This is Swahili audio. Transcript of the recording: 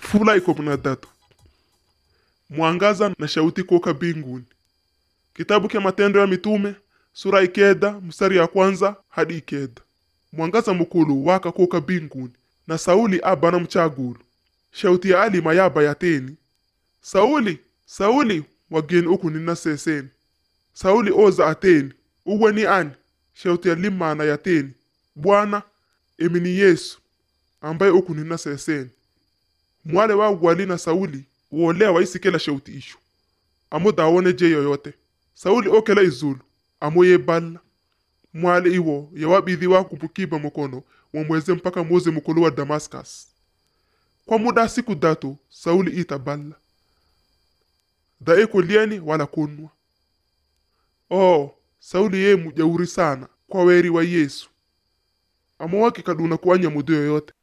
Fula iko na tatu. Mwangaza na shauti kuoka binguni. Kitabu kya Matendo ya Mitume sura ikeda mstari ya kwanza hadi ikeda. Mwangaza mukulu waka kuoka binguni na Sauli abana mchagulu. Shauti ya ali mayaba yateni. Sauli, Sauli wageni uku nina seseni. Sauli oza ateni. Uwe ni ani? Shauti ya limana yateni. Bwana, emi ni Yesu ambaye uku nina seseni. Mwale wa wali na Sauli wolea waisikela shauti isho. Amo dawone je yoyote. Sauli okela izulu. Amo yeballa. Mwale iwo yawabidhi wa kupukiba mukono wamweze mpaka muze mukulu wa Damascus. Kwa muda siku datu Sauli itaballa. Da eko lieni wala kunwa. Oh, Sauli ye mujauri sana kwa weri wa Yesu. Amo wake kaduna kuanya mudu yoyote.